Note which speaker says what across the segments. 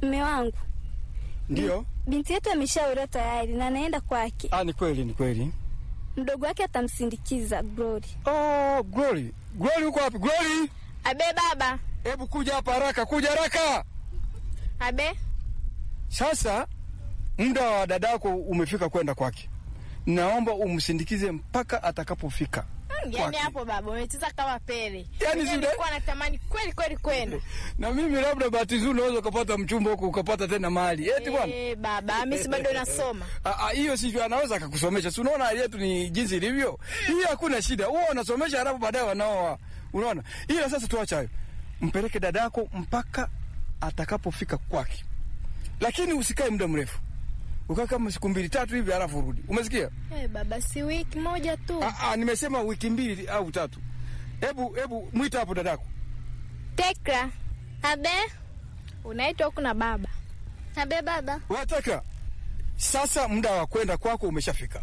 Speaker 1: Mme wangu,
Speaker 2: Ndio.
Speaker 1: binti yetu ameshaolewa tayari na anaenda kwake.
Speaker 2: Ah, ni kweli, ni kweli.
Speaker 1: Mdogo wake atamsindikiza Glory.
Speaker 2: Oh, Glory. Glory uko wapi? Glory,
Speaker 3: Abe baba.
Speaker 2: hebu kuja hapa haraka, kuja haraka.
Speaker 3: Abe.
Speaker 2: Sasa muda wa dadako umefika kwenda kwake. Naomba umsindikize mpaka atakapofika.
Speaker 3: Yaani
Speaker 2: Kwake.
Speaker 3: hapo baba umecheza kama pele.
Speaker 2: Yaani
Speaker 3: Yaani
Speaker 2: zile-
Speaker 3: nilikuwa natamani kweli kweli kwenda.
Speaker 2: Na mimi labda bahati nzuri unaweza ukapata mchumba huko ukapata tena mali. Eti bwana.
Speaker 3: Eh, baba, mimi si bado nasoma.
Speaker 2: Ah, ah, hiyo sivyo, anaweza akakusomesha. Si unaona hali yetu ni jinsi ilivyo? Hiyo hakuna shida. Huwa unasomesha halafu baadaye wanaoa. Unaona? Ila sasa tuacha hayo. Mpeleke dadako mpaka atakapofika kwake. Lakini usikae muda mrefu. Ukaa kama siku mbili tatu hivi halafu urudi. Umesikia?
Speaker 3: Eh, baba si wiki moja tu.
Speaker 2: Ah, ah, nimesema wiki mbili au tatu. Hebu hebu mwita hapo dadako.
Speaker 3: Tekra. Abe. Unaitwa huku na baba.
Speaker 4: Abe baba.
Speaker 2: Wataka sasa muda wa kwenda kwako umeshafika.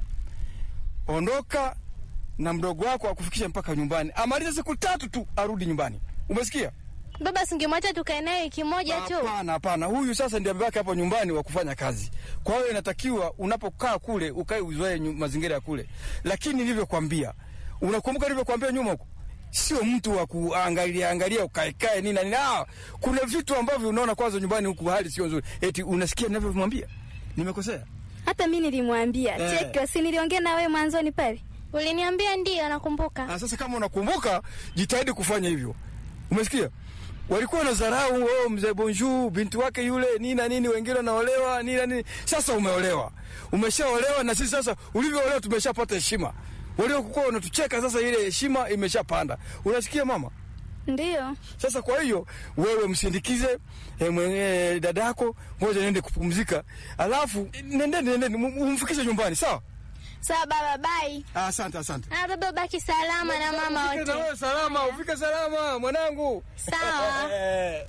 Speaker 2: Ondoka na mdogo wako akufikisha mpaka nyumbani, amalize siku tatu tu arudi nyumbani. Umesikia?
Speaker 4: Baba singemwacha tukae naye wiki moja tu.
Speaker 2: Hapana, hapana, huyu sasa ndiye amebaki hapo nyumbani wa kufanya kazi. Kwa hiyo inatakiwa unapokaa kule ukae uzoee nyu- mazingira ya kule, lakini nilivyokwambia, unakumbuka nilivyokwambia nyuma huko, sio mtu wa kuangalia angalia ukaekae nini na nini. Ah, kuna vitu ambavyo unaona kwanza nyumbani huku hali sio nzuri, eti unasikia ninavyomwambia, nimekosea?
Speaker 1: Hata mi nilimwambia
Speaker 2: Eh.
Speaker 1: cheki, si niliongea na wewe mwanzoni pale.
Speaker 4: Uliniambia ndio, nakumbuka.
Speaker 2: Ah, sasa kama unakumbuka, jitahidi kufanya hivyo. Umesikia? Walikuwa na dharau, oh, mzee Bonjour, binti wake yule nini na nini, wengine wanaolewa nini na nini. Sasa umeolewa, umeshaolewa, na sisi sasa ulivyoolewa tumeshapata heshima. Waliokuwa wanatucheka sasa, ile heshima imeshapanda. Unasikia mama?
Speaker 1: Ndiyo,
Speaker 2: Sasa kwa hiyo wewe msindikize eh, mwenye dadako, ngoja niende kupumzika, alafu nendeni, nendeni umfikishe nyumbani, sawa?
Speaker 3: Sawa baba, bye.
Speaker 2: Ah, Asante, asante.
Speaker 4: Ah, baba baki salama na mama
Speaker 2: Ufike na
Speaker 4: wote.
Speaker 2: wewe salama, ufike salama mwanangu.
Speaker 4: Sawa.
Speaker 2: Eh.